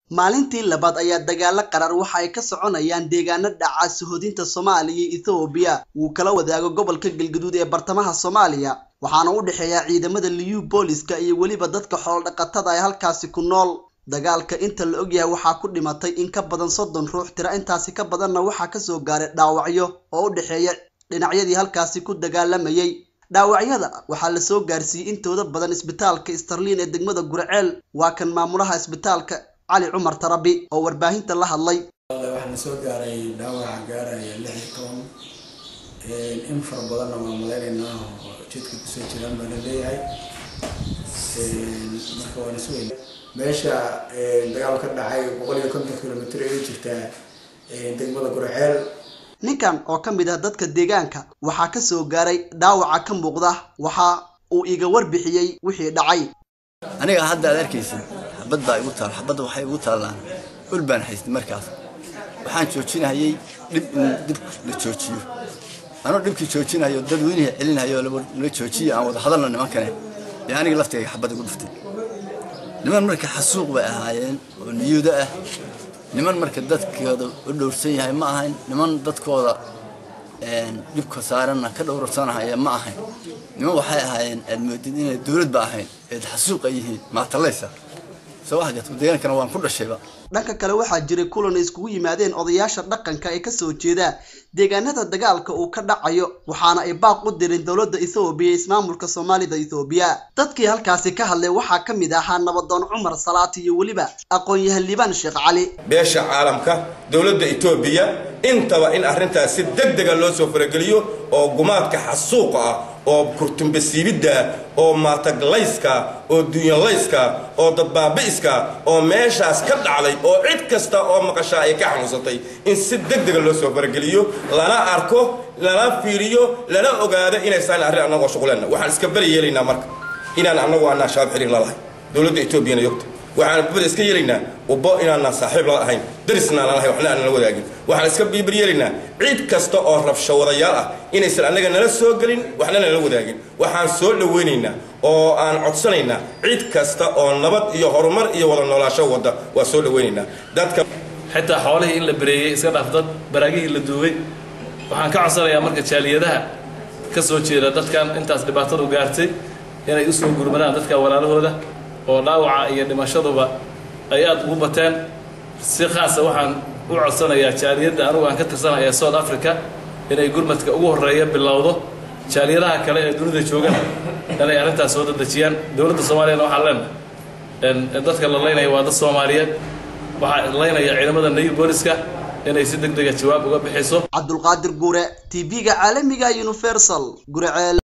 maalintii labaad ayaa dagaalo qarar waxa ay ka soconayaan deegaano dhaca suhodinta soomaaliya iyo ethoobiya uu kala wadaago gobolka galgaduud ee bartamaha soomaaliya waxaana u dhexeeya ciidamada liyu booliska iyo weliba dadka xoolodhaqatada ee halkaasi ku nool dagaalka inta la ogyahay waxaa ku dhimatay in ka badan soddon ruux tira intaasi ka badanna waxaa kasoo gaaray dhaawacyo oo u dhexeeya dhinacyadii halkaasi ku dagaalamayay dhaawacyada waxaa lasoo gaarsiiyey intooda badan isbitaalka starlin ee degmada gurceel waa kan maamulaha isbitaalka cali cumar tarabi oo warbaahinta la hadlay waxaa lasoo gaaray dhaawaca gaaraya lix iyo toban in fara badanna waa maleynaynaa oo jidka kusoo jiraan baa la leeyahay marka waa lasoo meesha dagaal ka dhacay boqol iyo konton kilomitr ay jirtaa degmada gurceel ninkan oo ka mid ah dadka deegaanka waxaa kasoo gaaray dhaawaca ka muuqda waxa uu iga warbixiyey wixii dhacay aniga hadda aad arkaysid xabad baa igu taal xabadda waxay igu taallaan ul baan haystay markaas waxaan joojinayay dhib in dib la joojiyo anuu dhibkii joojinayo dad weynihii celinayo la joojiyo aan wada hadalna nimankane ee aniga laftayga xabad igu dhuftay niman marka xasuuq bay ahaayeen oo niyuudo ah niman marka dadkooda u dhowrsan yahay ma ahayn niman dadkooda dhibka saaranna ka dhowrsanahaya ma ahayn niman waxay ahaayeen aad moodid inay dowladba ahayn eed xasuuqa yihiin maatalaysa soo wax gat deegaankana waan ku dhashayba dhanka kale waxaa jiray kulan ay iskugu yimaadeen odayaasha dhaqanka ee kasoo jeeda deegaanada dagaalka uu ka dhacayo waxaana ay baaq u direen dowladda ethoobiya ismaamulka soomaalida ethoobiya dadkii halkaasi ka hadlay waxaa ka mid ahaa nabadoon cumar salaati iyo weliba aqoon-yahan liibaan sheekh cali beesha caalamka dowladda etoobiya intaba in arrintaas si deg dega loo soo farageliyo oo gumaadka xasuuqa ah oo kurtumbasiibidda oo maataglayska oo dunyalayska oo dadbaabi'iska oo meeshaas ka dhacday oo cid kasta oo maqashaa ay ka xanuunsatay in si deg dega loo soo farageliyo lana arko lana fiiriyo lana ogaado inaysaan arrin annagoo shuquleenna waxaan iska beri yeelaynaa marka inaan annagu aanaa shabaab xiriir la lahay dowladda etoobiyana yogta waxaan bada iska yeelaynaa ubbo inaanaan saaxiib la ahayn darisna aan lahayn waxna aanan la wadaagin waxaan iska biibar yeelaynaa cid kasta oo rabshawadayaal ah inaysan annaga nala soo gelin waxna nala wadaagin waxaan soo dhowaynaynaa oo aan codsanaynaa cid kasta oo nabad iyo horumar iyo wada noolaasho wadda waa soo dhowaynaynaa dadka xitaa xoolihii in la bareeyey iska dhaaf dad baraagihii la duugay waxaan ka codsanayaa marka jaaliyadaha ka soo jeeda dadkan intaas dhibaatadu gaartay inay u soo gurmadaan dadka walaalahooda oo dhaawaca iyo dhimashaduba ay aada ugu bateen si khaasa waxaan u codsanayaa jaaliyadda anugu aan ka tirsanay ee south africa inay gurmadka ugu horreeya bilowdo jaaliyadaha kale ee dunida joogana inay arrintaas soo dadejiyaan dowladda soomaaliyana waxaa leenahay dadka la leynaya waa dad soomaaliyeed waxaa leynaya ciidamada nayu booliska inay si deg dega jawaab uga bixiso cabdulqaadir guure t v-ga caalamiga universal gurceel